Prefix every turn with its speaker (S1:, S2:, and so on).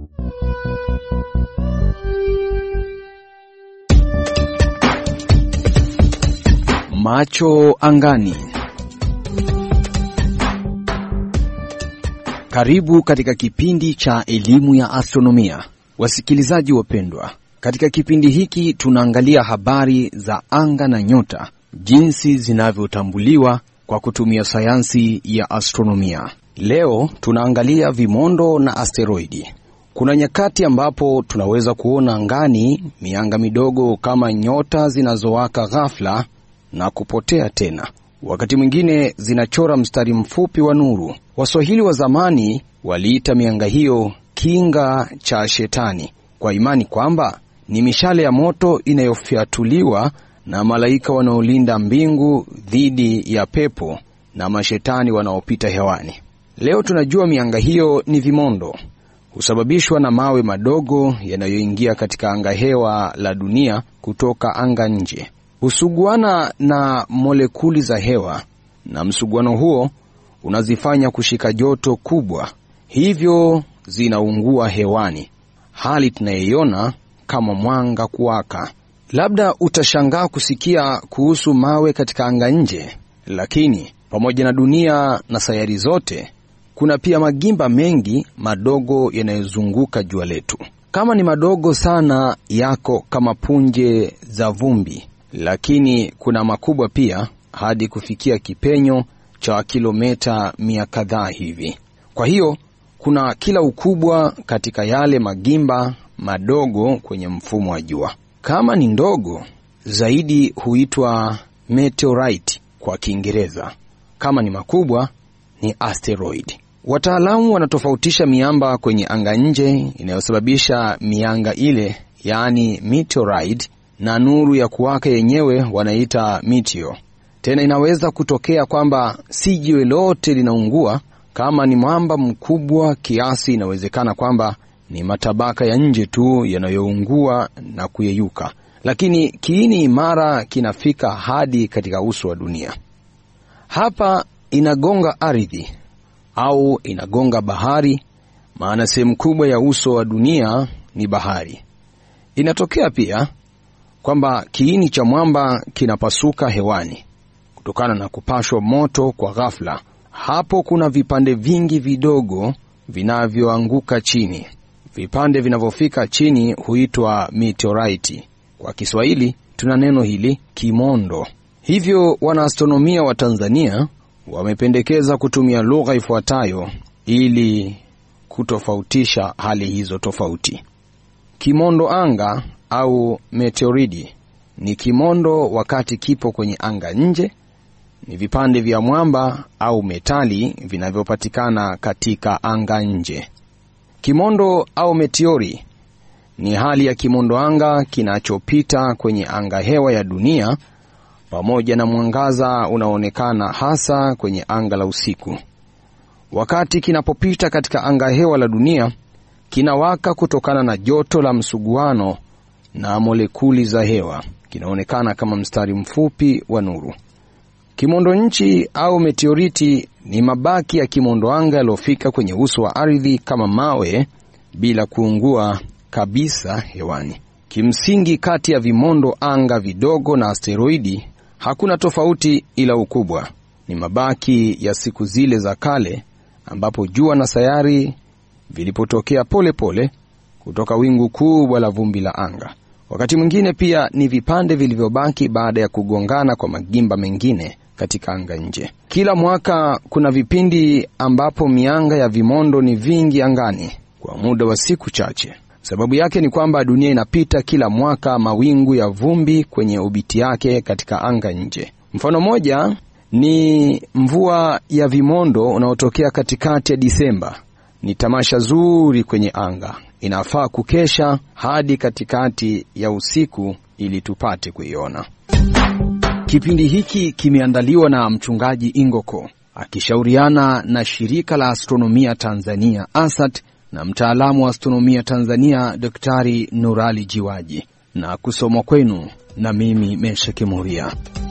S1: Macho angani. Karibu katika kipindi cha elimu ya astronomia, wasikilizaji wapendwa. Katika kipindi hiki tunaangalia habari za anga na nyota, jinsi zinavyotambuliwa kwa kutumia sayansi ya astronomia. Leo tunaangalia vimondo na asteroidi. Kuna nyakati ambapo tunaweza kuona angani mianga midogo kama nyota zinazowaka ghafla na kupotea tena. Wakati mwingine zinachora mstari mfupi wa nuru. Waswahili wa zamani waliita mianga hiyo kinga cha shetani, kwa imani kwamba ni mishale ya moto inayofyatuliwa na malaika wanaolinda mbingu dhidi ya pepo na mashetani wanaopita hewani. Leo tunajua mianga hiyo ni vimondo, husababishwa na mawe madogo yanayoingia katika anga hewa la dunia kutoka anga nje husuguana na molekuli za hewa na msuguano huo unazifanya kushika joto kubwa, hivyo zinaungua hewani, hali tunayoiona kama mwanga kuwaka. Labda utashangaa kusikia kuhusu mawe katika anga nje, lakini pamoja na dunia na sayari zote, kuna pia magimba mengi madogo yanayozunguka jua letu. Kama ni madogo sana, yako kama punje za vumbi lakini kuna makubwa pia hadi kufikia kipenyo cha kilomita mia kadhaa hivi. Kwa hiyo kuna kila ukubwa katika yale magimba madogo kwenye mfumo wa jua. Kama ni ndogo zaidi huitwa meteorite kwa Kiingereza, kama ni makubwa ni asteroid. Wataalamu wanatofautisha miamba kwenye anga nje inayosababisha mianga ile, yaani meteorite na nuru ya kuwaka yenyewe wanaita meteor. Tena inaweza kutokea kwamba si jiwe lote linaungua. Kama ni mwamba mkubwa kiasi, inawezekana kwamba ni matabaka ya nje tu yanayoungua na kuyeyuka, lakini kiini imara kinafika hadi katika uso wa dunia. Hapa inagonga ardhi au inagonga bahari, maana sehemu kubwa ya uso wa dunia ni bahari. Inatokea pia kwamba kiini cha mwamba kinapasuka hewani kutokana na kupashwa moto kwa ghafla. Hapo kuna vipande vingi vidogo vinavyoanguka chini. Vipande vinavyofika chini huitwa meteorite. Kwa Kiswahili tuna neno hili kimondo. Hivyo wanaastronomia wa Tanzania wamependekeza kutumia lugha ifuatayo ili kutofautisha hali hizo tofauti. Kimondo anga au meteoridi ni kimondo wakati kipo kwenye anga nje. Ni vipande vya mwamba au metali vinavyopatikana katika anga nje. Kimondo au meteori ni hali ya kimondo anga kinachopita kwenye anga hewa ya dunia pamoja na mwangaza unaoonekana hasa kwenye anga la usiku. Wakati kinapopita katika anga hewa la dunia, kinawaka kutokana na joto la msuguano na molekuli za hewa. Kinaonekana kama mstari mfupi wa nuru. Kimondo nchi au meteoriti ni mabaki ya kimondo anga yaliyofika kwenye uso wa ardhi kama mawe bila kuungua kabisa hewani. Kimsingi, kati ya vimondo anga vidogo na asteroidi hakuna tofauti, ila ukubwa. Ni mabaki ya siku zile za kale ambapo jua na sayari vilipotokea pole pole kutoka wingu kubwa la vumbi la anga. Wakati mwingine pia ni vipande vilivyobaki baada ya kugongana kwa magimba mengine katika anga nje. Kila mwaka kuna vipindi ambapo mianga ya vimondo ni vingi angani kwa muda wa siku chache. Sababu yake ni kwamba dunia inapita kila mwaka mawingu ya vumbi kwenye obiti yake katika anga nje. Mfano mmoja ni mvua ya vimondo unaotokea katikati ya Disemba. Ni tamasha zuri kwenye anga, inafaa kukesha hadi katikati ya usiku ili tupate kuiona. Kipindi hiki kimeandaliwa na mchungaji Ingoko akishauriana na shirika la astronomia Tanzania ASAT na mtaalamu wa astronomia Tanzania Daktari Nurali Jiwaji na kusomwa kwenu na mimi Mesha Kimuria.